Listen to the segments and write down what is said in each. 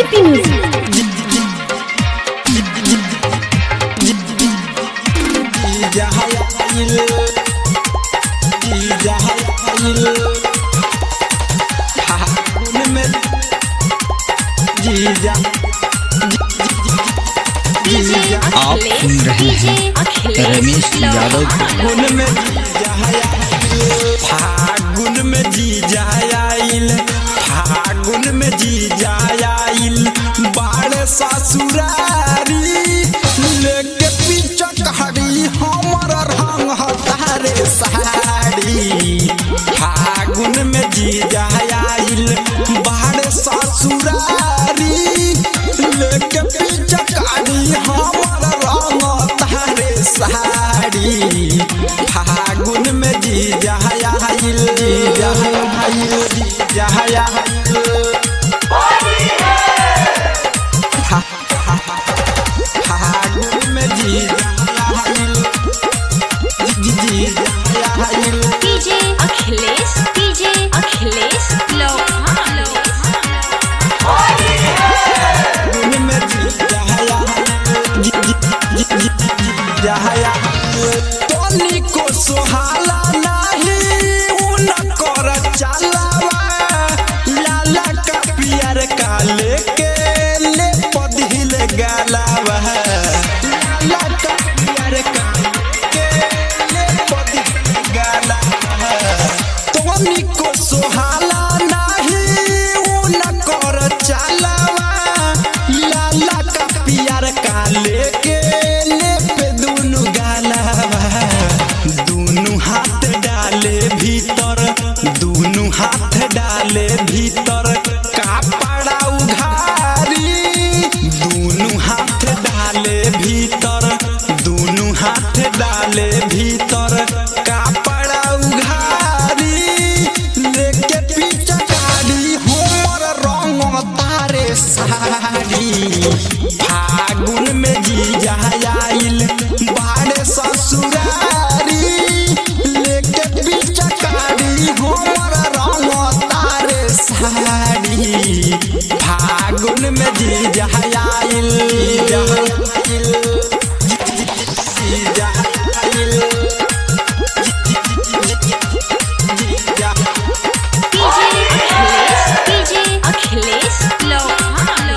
Sippy Music. आप सुन रहे हैं रमेश यादव को। फागुन में फागुन में जीजा आइल फागुन में जीजा आइल बाड़ ससुरारी लेके पीछे कहाड़ी हमर रंग हतारे साड़ी फागुन में जीजा आइल बाड़ ससुरारी लेके पीछे कहाड़ी हमर रंग तारे साड़ी फागुन में जीजा आइल जीजा आइल जीजा आइल फागुन में जीजा आइल जी- जीजा आइल DJ Achilles. DJ Achilles. Lohan. फागुन में जीजा आइल जी- जी- जी- जी- जीजा आइल तोनी को सुहाला नाही उन कर चलावा लाला का पियर का लेके ले पदिल गालावा लाला का पियर का लेके ले पदिल गालावा तोनी को सुहाला नाही उन कर चलावा लाला का पियर का लेके ले पे दुनु गालावा दुनु हाथ डाले भीतर दुनु हाथ डाले भीतर कापड़ा उघारी दुनु हाथ डाले भीतर दुनु हाथ डाले भीतर कापड़ा उघारी लेके पीछे गाड़ी हमर रंग तारे साड़ी फागुन में जीजा आइल बाड़े ससुरारी लेके पीछे गाड़ी हमर रंग तारे साड़ी फागुन में जीजा आइल जीजा आइल जीजा आइल जीजा DJ Achilles. DJ Achilles. Lohan.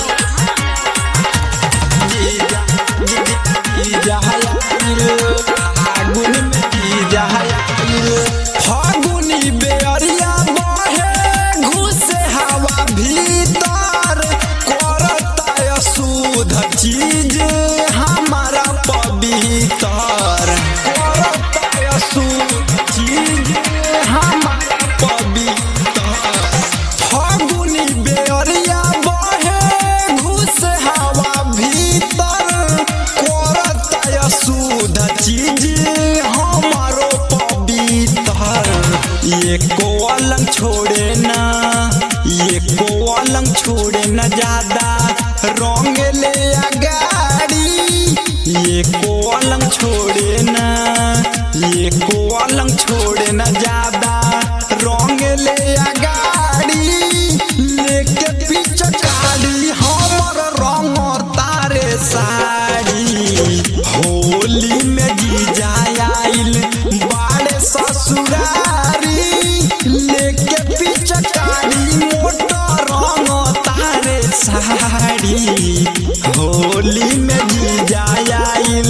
जीजा जीजा आइल फागुन में जीजा आइल फागुनी बेअरिया बहे घुसे हवा भीतर करता अशुद्ध चीज हमारा पवित्र करता अशुद्ध चीज हमारा पवित्र फागुनी बेअरिया बहे घुस हवा भीतर करता अशुद्ध चीज हमारो पवित्र ये को अलंग छोड़े ना ये को अलंग छोड़े न ज्यादा रंग ले अगाड़ी ये को अलंग छोड़े ना ये को अलंग छोड़े न ज्यादा रंग ले अगाड़ी लेके पीछे गाड़ी हमर रंग तारे साड़ी होली में जीजा आइल बाड़े ससुरारी लेके पीछे गाड़ी मोटर रंग तारे साड़ी होली में जीजा आइल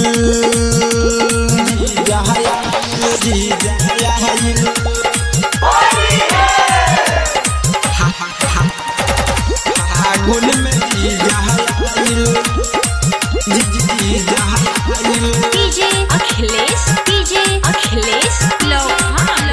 जीजा आइल जीजा आइल फागुन में जीजा आइल जी- जी- जीजा आइल DJ Achilles. DJ Achilles. Lohan.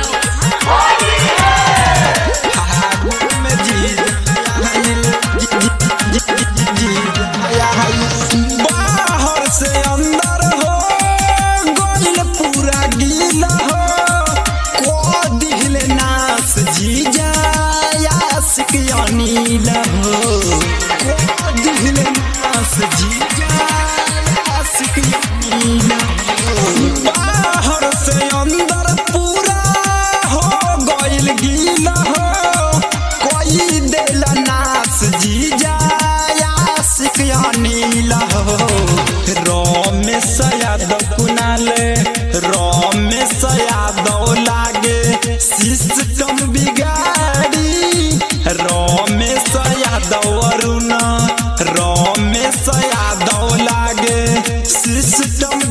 फागुन में जीजा आइल जी- जी- जी- जी- जी- जीजा आइल बाहर से अंदर हो गोल पूरा गीला हो को दिल नास जीजा आशिक अनिल हो को दिल नास जीजा आशिक अनिल हो बाहर से अंदर पूरा हो गइल गीला हो कोई दिल नास जीजा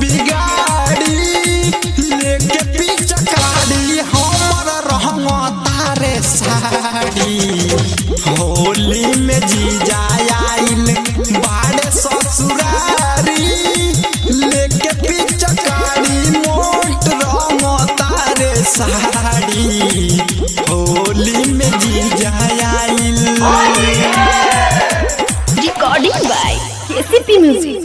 बिगाड़ी लेके पिचकारी हमर रहंग तारे साड़ी होली में जीजा आइल बाड़े ससुरारी लेके पिचकारी मोट रंग तारे साड़ी होली में जीजा आइल Recording by KCP Music.